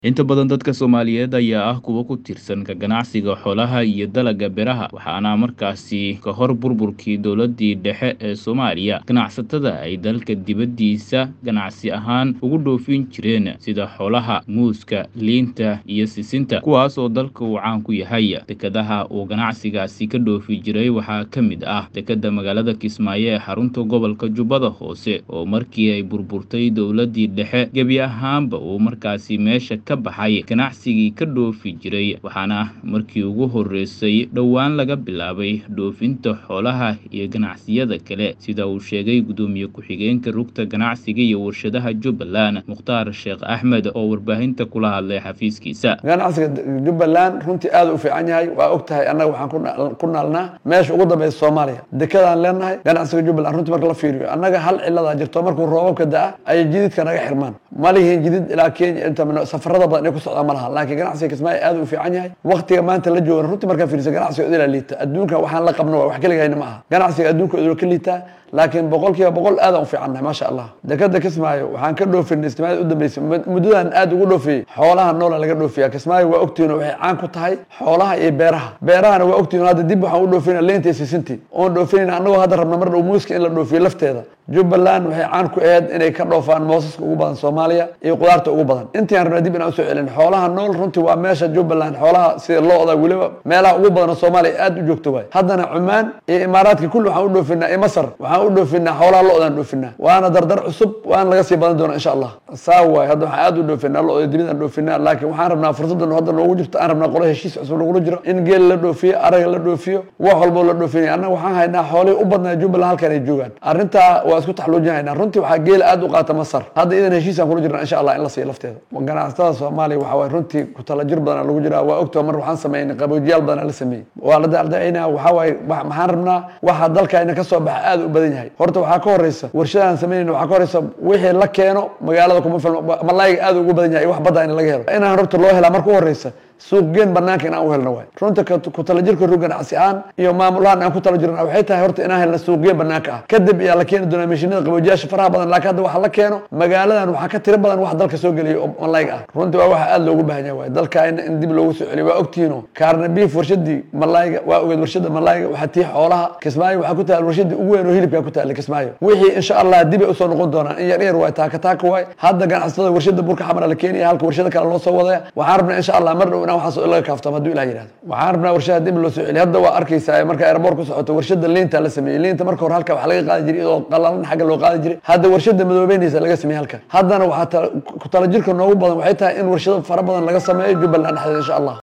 Inta badan dadka Soomaaliyeed ayaa ah kuwo ku tiirsan ka ganacsiga xoolaha iyo dalagga beeraha, waxaana markaasi ka hor burburkii dowladdii dhexe ee Soomaaliya, ganacsatada ay dalka dibaddiisa ganacsi ahaan ugu dhoofin jireen sida xoolaha, muuska, liinta, iyo sisinta, kuwaas oo dalka uu caan ku yahay. Dekedaha uu ganacsigaasi ka dhoofi jiray waxaa ka mid ah dekedda magaalada Kismaayo ee xarunta gobolka Jubbada Hoose, oo markii ay burburtay dowladdii dhexe gebi ahaanba uu markaasi meesha ka baxay ganacsigii ka dhoofi jiray, waxaana markii ugu horreysay dhowaan laga bilaabay dhoofinta xoolaha iyo ganacsiyada kale, sida uu sheegay gudoomiye ku-xigeenka rugta ganacsiga iyo warshadaha Jubbaland, Mukhtaar Sheekh Axmed, oo warbaahinta kula hadlay xafiiskiisa. ganacsiga jubbaland runtii aad u fiican yahay waa og tahay annaga waxaan ku na- ku naalnaa meesha ugu dambeysa soomaaliya dekedaan leenahay ganacsiga jubbaland runtii marka la fiiriyo annaga hal ciladaa jirto markuu roobabka da-a ayay jididka naga xirmaan ma lihiin jidid ilaa kenya inta min- safarada badan ay ku socdaan ma laha laakiin ganacsiga kismaayo aad u fiican yahay waqtiga maanta la joogana runtii markaa fiirisa ganacsiga idilaa liita adduunka waxaan la qabno waa wax keligayna ma aha ganacsiga adduunka idil ka liitaa laakiin boqol kiiba boqol aadaan u fiicannahay maasha allah dekeda kismaayo waxaan ka dhoofinay istimaalada u dambeysay mud- muddadan aad ugu dhoofiyey xoolaha noola laga dhoofiya kismaayo waa ogtihiin waxay caan ku tahay xoolaha iyo beeraha beerahana waa ogtihiin hadda dib waxaan u dhoofinaa leenta iyo sisintii oon dhoofinayna annagoo hadda rabna mar dhow muuska in la dhoofiyo lafteeda jubbaland waxay caan ku ahayd inay ka dhoofaan moosaska ugu badan soomaaliya iyo qudaarta ugu badan intii aan rabnaa dib inaan usoo celin xoolaha nool runtii waa meesha jubbaland xoolaha sida lo-da weliba meelaha ugu badan oo soomaaliya aad u joogto waay haddana cumaan iyo imaaraadka kulli waxaan u dhoofinaa iyo masar waxaan u dhoofinaa xoolaha lo-daan dhoofinaa waana dardar cusub waana laga sii badan doonaa insha allah saa waay hadda waxaan aad u dhoofinaa lo-da dibidaan dhoofinaa laakiin waxaan rabnaa fursadan hadda noogu jirto aan rabnaa qolo heshiis cusub nagula jiro in geel la dhoofiyo araga la dhoofiyo wax walbo la dhoofinaya annaga waxaan haynaa xoolihii u badnaa jubbaland halkan ay joogaan arrintaa waa isku taxluujinaynaa runtii waxaa geela aad u qaata masar hadda idan heshiisaan kula jirnaa insha allah in la siiyo lafteeda ganacsatada soomaaliya waxa waay runtii ku talajir badanaa lagu jiraa waa ogtoo mar waxaan sameynay qaboojiyaal badanaa la sameeyey waa la dacdacinaa waxaa waaye wa- maxaan rabnaa waxa dalkayna ka soo baxa aad u badan yahay horta waxaa ka horeysa warshadaan sameynayna waxaa ka horeysa wixii la keeno magaalada kuma filmo malayga aad ugu badan yahay wax badda in laga helo inaan horta loo helaa marka u horeysa suuqgeen banaanka in aan u helno waay runta ka- ku talajirka rug ganacsi ahaan iyo maamulahaan aan ku tala jirna waxay tahay horta inaan helna suuqgeen banaanka ah kadib ayaa la keeni doonaa mashiinada qaboojiyaasha faraha badan laakiin hadda waxa la keeno magaaladan waxaa ka tiro badan wax dalka soo geliya oo malayga ah runtii waa waxa aad loogu baahan yahay waay dalka in in dib loogu soo celiyo waa ogtihiino kaarna beef warshadii malayga waa ogeed warshada malayga waxaa tii xoolaha kismaayo waxaa ku taal warshadii ugu weyn oo hilibka ku taala kismaayo wixii insha allah dib ay usoo noqon doonaan in yar yar waay taaka taaka waay hadda ganacsatada warshada burka xamara la keenaya halka warshada kale loo soo wadaya waxaan rabnaa insha allah mar dhow inaan waxaas laga kaaftamo hadduu ilah yidhahdo waxaan rabnaa warshada dib loo soo celiyo hadda waa arkaysaa marka airport ku socoto warshada liinta la sameeyey liinta marka hore halka wax laga qaadi jiray iyadoo qalalan xagga loo qaadi jiray hadda warshada madoobeynaysa laga sameeyey halka haddana waxaa ta- ku talajirka noogu badan waxay tahay in warshado fara badan laga sameeyo jubbaland dhexdeeda insha allah